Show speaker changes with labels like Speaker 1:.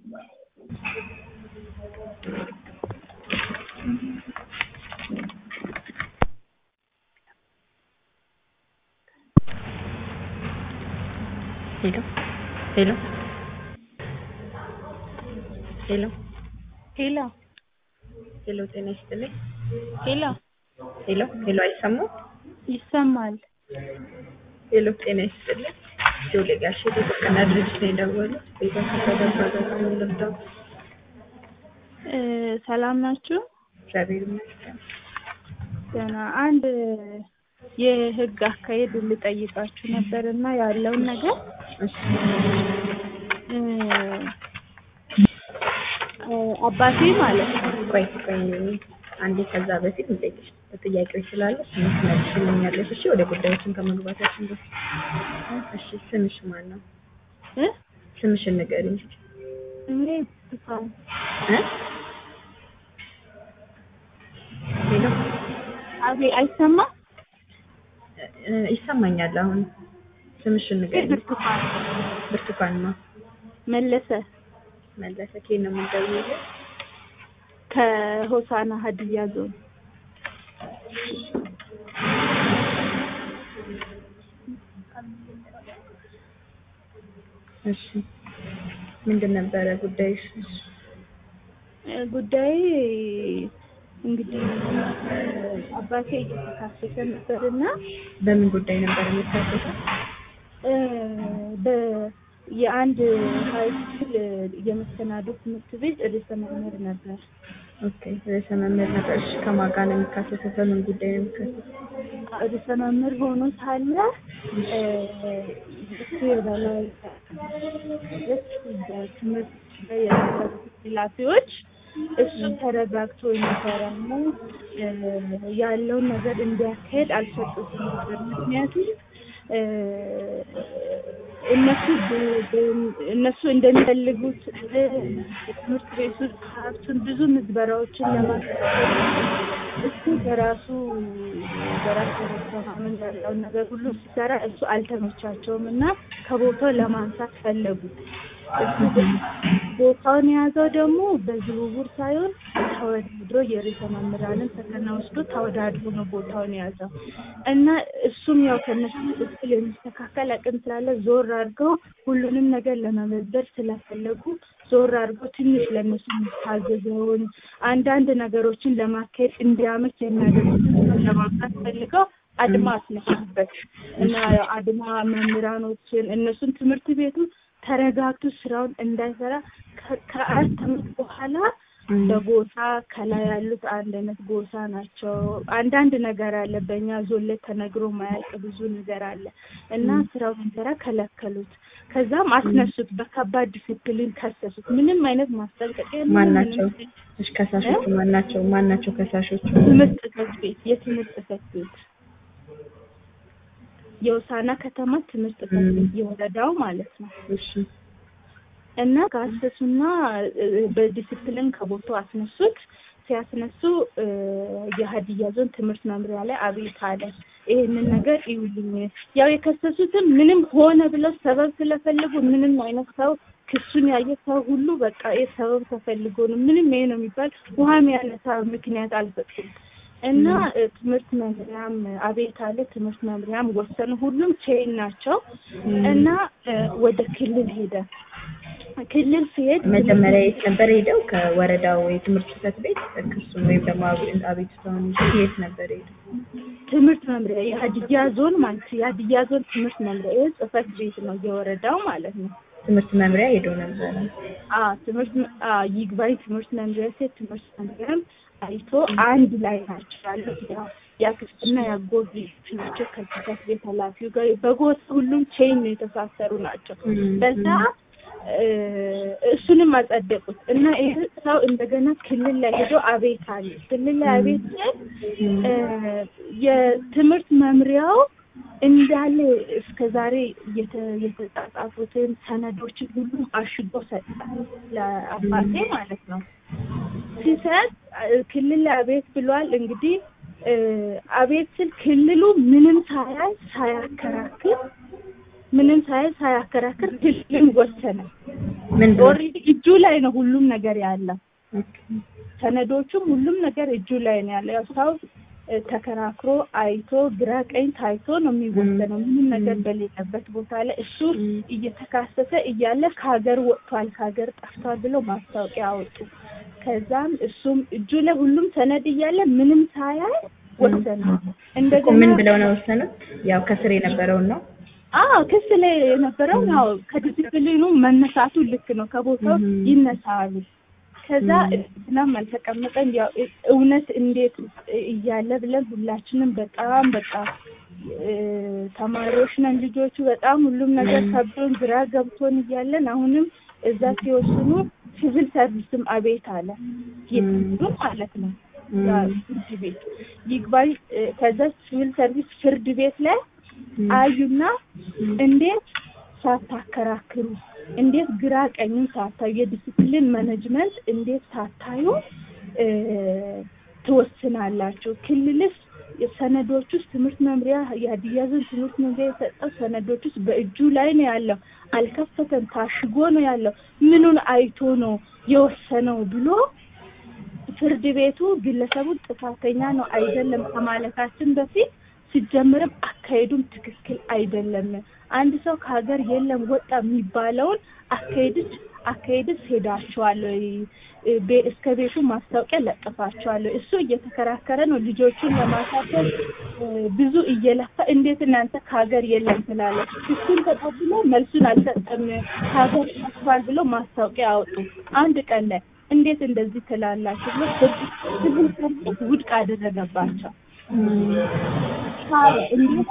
Speaker 1: ሄሎ ሄሎ ሄሎ
Speaker 2: ሄሎ
Speaker 1: ሄሎ ጤና ይስጥልኝ።
Speaker 2: ሄሎ
Speaker 1: ሄሎ ሄሎ አይሰማም?
Speaker 2: ይሰማል።
Speaker 1: ሄሎ ጤና ይስጥልኝ። ጆሌ ጋሼ የጥብቅና ድርጅት ነው የደወሉት። ቤተሰብ ተደረገ ነው ልርዳው?
Speaker 2: እ ሰላም ናችሁ?
Speaker 1: እግዚአብሔር ይመስገን።
Speaker 2: ገና አንድ የህግ አካሄድ ልጠይቃችሁ ነበር እና ያለውን ነገር
Speaker 1: እሺ
Speaker 2: እ እ አባቴ ማለት ነው
Speaker 1: ቆይ ቆይ አንዴ ከዛ በፊት እንጠይቅሽ ጥያቄዎች ስላለ ስምሽ መልሽልኛለሽ። እሺ ወደ ጉዳዮችን ከመግባታችን በፊት እሺ ስምሽ ማን ነው?
Speaker 2: እ
Speaker 1: ስምሽን ንገሪኝ እስኪ።
Speaker 2: እኔ ብርቱካን
Speaker 1: እ ሄሎ
Speaker 2: አቤ አይሰማም?
Speaker 1: እ ይሰማኛል አሁን ስምሽን ንገሪኝ።
Speaker 2: ብርቱካን
Speaker 1: ብርቱካን ነው
Speaker 2: መለሰ
Speaker 1: መለሰ። ከየት ነው የምትደውይልኝ?
Speaker 2: ከሆሳና ሀዲያ ዞን
Speaker 1: እሺ ምንድን ነበረ ጉዳይሽ?
Speaker 2: እ ጉዳይ እንግዲህ አባቴ እየተካሰሰ ነበርና
Speaker 1: በምን ጉዳይ ነበር የሚታሰሰው?
Speaker 2: እ በ የአንድ ሀይ ስኩል የመሰናዶ ትምህርት ቤት ርዕሰ መምህር ነበር።
Speaker 1: ኦኬ ርዕሰ መምህር ነበር። እሺ ከማን ጋር ነው የሚካሰሰው? በምን ጉዳይ ነው የሚካሰሰው?
Speaker 2: ርዕሰ መምህር ሆኖ ሳለ እ እሱ የበላይ ትምህርት ላይ የነበሩ ኃላፊዎች እሱ ተረጋግቶ እንዲሰራና እ ያለውን ነገር እንዲያካሄድ አልሰጡትም ነበር። ምክንያቱም እ እነሱ ብ- ብ- እነሱ እንደሚፈልጉት እ የትምህርት ቤቱ ሀብቱን ብዙ ምዝበራዎችን ለማስተካከል እሱ በራሱ በራሱ መተማመን ያለውን ነገር ሁሉ ሲሰራ እሱ አልተመቻቸውም እና ከቦታው ለማንሳት ፈለጉ። እሱ ቦታውን የያዘው ደግሞ በዝውውር ሳይሆን ተወዳድሮ የርዕሰ መምህራንን ፈተና ወስዶ ተወዳድሮ ነው ቦታውን የያዘው እና እሱም ያው ከነሱ እኩል የሚስተካከል አቅም ስላለ ዞር አድርገው ሁሉንም ነገር ለመመዝበር ስለፈለጉ ዞር አድርገው ትንሽ ለእነሱ የሚታዘዘውን አንዳንድ ነገሮችን ለማካሄድ እንዲያመች የሚያደርጉትን ለማምጣት ፈልገው አድማ አስነሱበት እና ያው አድማ መምህራኖችን እነሱን ትምህርት ቤቱ ተረጋግቶ ስራውን እንዳይሰራ ከ- ከአራት ዓመት በኋላ በጎሳ ከላይ ያሉት አንድ አይነት ጎሳ ናቸው። አንዳንድ ነገር አለ በእኛ ዞን ላይ ተነግሮ ማያልቅ ብዙ ነገር አለ እና ስራውን እንዲሰራ ከለከሉት። ከዛም አስነሱት፣ በከባድ ዲሲፕሊን ከሰሱት። ምንም አይነት ማስጠንቀቂያ ምንም
Speaker 1: ማን
Speaker 2: አይነት
Speaker 1: ናቸው? እሺ ከሳሾቹ ማን ናቸው? ማን ናቸው ከሳሾቹ?
Speaker 2: ትምህርት ጽሕፈት ቤት የትምህርት ጽሕፈት ቤት የውሳና ከተማ ትምህርት ጽሕፈት ቤት የወረዳው ማለት ነው።
Speaker 1: እሺ
Speaker 2: እና ከአሰሱና እ፣ በዲሲፕሊን ከቦታው አስነሱት። ሲያስነሱ እ፣ የሀዲያ ዞን ትምህርት መምሪያ ላይ አቤት አለ። ይሄንን ነገር ይውልኝ። ያው የከሰሱትም ምንም ሆነ ብለው ሰበብ ስለፈለጉ ምንም አይነት ሰው ክሱን ያየ ሰው ሁሉ በቃ ይህ ሰበብ ተፈልጎ ነው ምንም ይሄ ነው የሚባል ውሃ የሚያነሳ ምክንያት አልሰጡም። እና እ፣ ትምህርት መምሪያም አቤት አለ። ትምህርት መምሪያም ወሰኑ። ሁሉም ቼን ናቸው እና እ፣ ወደ ክልል ሄደ። ክልል ሲሄድ
Speaker 1: መጀመሪያ የት ነበር ሄደው? ከወረዳው የትምህርት ጽሕፈት ቤት ክሱን ወይም ደግሞ አቤ- አቤቱታውን ይዘው የት ነበር ሄደው?
Speaker 2: ትምህርት መምሪያ የሀዲያ ዞን ማለት የሀዲያ ዞን ትምህርት መምሪያ ይህ ጽሕፈት ቤት ነው የወረዳው ማለት ነው።
Speaker 1: ትምህርት መምሪያ ሄደው ነበረ።
Speaker 2: አ ትምህርት መ- አ ይግባኝ ትምህርት መምሪያ ሴት ትምህርት መምሪያም አይቶ አንድ ላይ ናቸው ያሉት ያው የአክስትና የአጎት ልጆች ናቸው። ከጽሕፈት ቤት ኃላፊው ጋር በጎሳ ሁሉም ቼን ነው የተሳሰሩ ናቸው። በዛ እ፣ እሱንም አጸደቁት እና ይህ ሰው እንደገና ክልል ላይ ሄዶ አቤት አለ። ክልል ላይ አቤት ሲል እ፣ የትምህርት መምሪያው እንዳለ እስከ ዛሬ የተ- የተጻጻፉትን ሰነዶችን ሁሉም አሽጎ ሰጠ ለአባቴ ማለት ነው። ሲሰጥ እ፣ ክልል ላይ አቤት ብሏል። እንግዲህ እ፣ አቤት ስል ክልሉ ምንም ሳያይ ሳያከራክር ምንም ሳያይ ሳያከራክር ክልልን ወሰነ።
Speaker 1: ምን ብሎ?
Speaker 2: ኦልሬዲ እጁ ላይ ነው ሁሉም ነገር ያለው።
Speaker 1: ኦኬ።
Speaker 2: ሰነዶቹም ሁሉም ነገር እጁ ላይ ነው ያለው። ያው ሰው እ፣ ተከራክሮ አይቶ ግራ ቀኝ ታይቶ ነው የሚወሰነው። ምንም ነገር በሌለበት ቦታ ላይ እሱ
Speaker 1: ም።
Speaker 2: እየተካሰሰ እያለ ከሀገር ወጥቷል ከሀገር ጠፍቷል ብሎ ማስታወቂያ አወጡ። ከዛም እሱም እጁ ላይ ሁሉም ሰነድ እያለ ምንም ሳያይ ወሰነ።
Speaker 1: እኮ
Speaker 2: እንደገና
Speaker 1: ምን ብለው ነው የወሰኑት? ያው ከስር የነበረውን ነው።
Speaker 2: አዎ ክስ ላይ የነበረው ያው ከዲሲፕሊኑ መነሳቱ ልክ ነው፣ ከቦታው
Speaker 1: Mhm.
Speaker 2: ይነሳሉ። ከዛ
Speaker 1: Mhm.
Speaker 2: እናም አልተቀመጠም። ያው እውነት እንዴት እያለ ብለን ሁላችንም በጣም በቃ እ፣ ተማሪዎች ነን ልጆቹ በጣም ሁሉም ነገር
Speaker 1: Mhm.
Speaker 2: ከብዶን ግራ ገብቶን እያለን አሁንም እዛ ሲወስኑ ሲቪል ሰርቪስም አቤት አለ ይጥሉ ማለት ነው ያ
Speaker 1: ም።
Speaker 2: ፍርድ ቤት ይግባኝ እ፣ ከዛ ሲቪል ሰርቪስ ፍርድ ቤት ላይ
Speaker 1: ም።
Speaker 2: አዩና
Speaker 1: ም።
Speaker 2: እንዴት ሳታከራክሩ እንዴት ግራ ቀኙን ሳታዩ የዲሲፕሊን ማኔጅመንት እንዴት ሳታዩ እ፣ ትወስናላችሁ? ክልልስ ሰነዶች ውስጥ ትምህርት መምሪያ የሀዲያ ዞን ትምህርት መምሪያ የሰጠው ሰነዶች ውስጥ በእጁ ላይ ነው ያለው። አልከፈተም፣ ታሽጎ ነው ያለው። ምኑን አይቶ ነው የወሰነው ብሎ ፍርድ ቤቱ ግለሰቡን ጥፋተኛ ነው አይደለም ከማለታችን በፊት ሲጀምርም አካሄዱም ትክክል አይደለም። አንድ ሰው ከሀገር የለም ወጣ የሚባለውን አካሄድች አካሄድስ ሄዳችኋል ወይ ቤ- እስከ ቤቱ ማስታወቂያ ለጥፋችኋል ወይ? እሱ እየተከራከረ ነው ልጆቹን ለማሳደግ እ፣ ብዙ እየለፋ እንዴት እናንተ ከሀገር የለም ትላለ? እሱን ተቀብሎ መልሱን አልሰጠም ከሀገር ጠፍቷል ብሎ ማስታወቂያ አወጡ። አንድ ቀን ላይ እንዴት እንደዚህ ትላላችሁ ብሎ ፍርድ- ሲቪል ሰርቪስ ውድቅ አደረገባቸው።
Speaker 1: ም።
Speaker 2: ታዲያ እንዴት